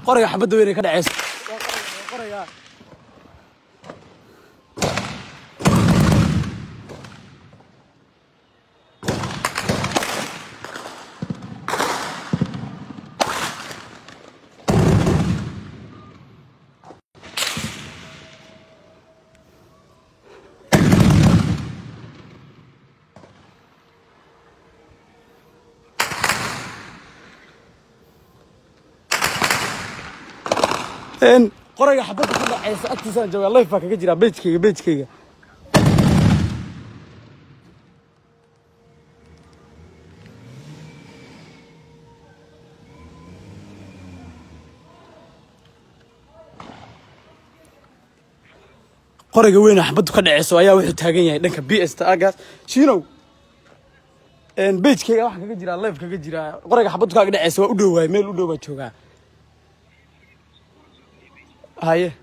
qoriga xabadda weyn ay ka dhaceyso een qoriga xabadda ka dhaceysa agtiisaan joogaa life baa kaga jiraa bejkayga bejkayga qoriga weyn oo xabaddu ka dhaceyso ayaa wuxuu taagan yahay dhanka b s ta agaas shiinow een bejkayga waxaa kaga jiraa life kaga jiraa qoriga xabaddu kaaga dhaceysa waa u dhowaay meel u dhow baa joogaa haye